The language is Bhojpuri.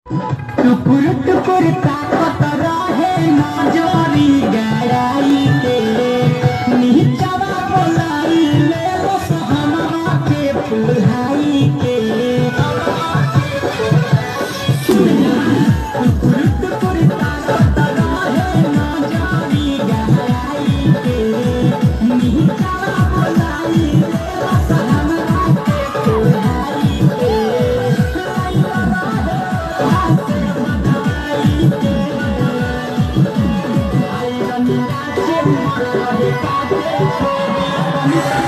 टुकुर टुकुर ताकत रहे नजरी गड़ाई के नीचवा बोलाई ले बस हमरा के पुल्हाई के टुकुर टुकुर ताकत रहे नजरी गड़ाई के नीचवा बोलाई ले बस हमरा के पुल्हाई के Thank